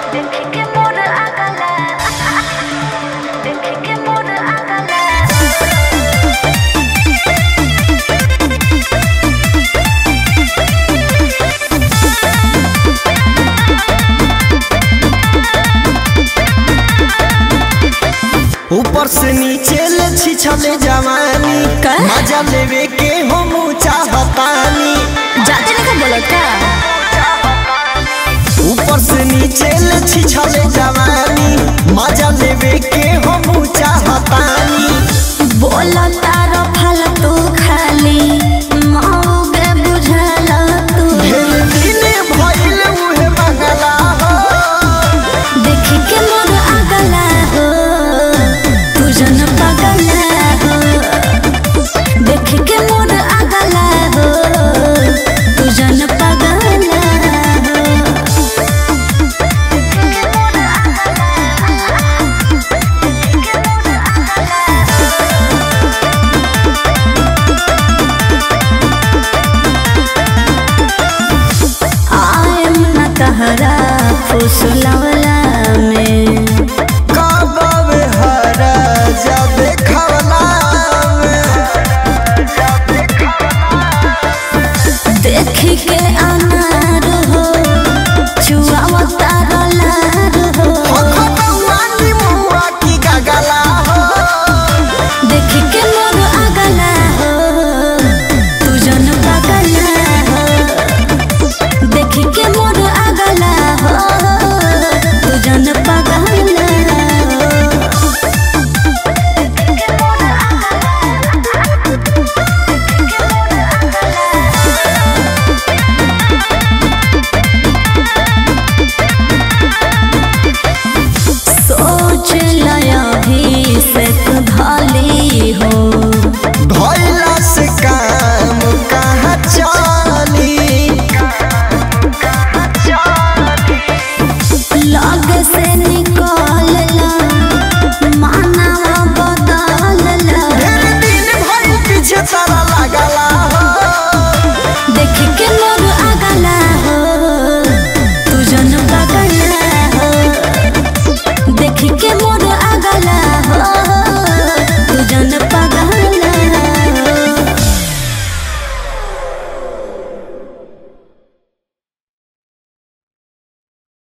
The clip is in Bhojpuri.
देख के मोर अगला देख के मोर अगला ऊपर से नीचे ले छिछले जवानी का? मजा लेवे के हम चाहतानी जाते नहीं बोलत का ऊपर से नीचे ले छिछले जवानी मजा लेवे के हम चाहतानी बोला तारो फालतू खाली मौगे बुझला तू ढेर दिन भइल उहे मंगला हो देख के मोर अगला हो तू जन पगला हो देख के मोर अगला हो तू जन पगला हो आयम न तहरा फुसलवला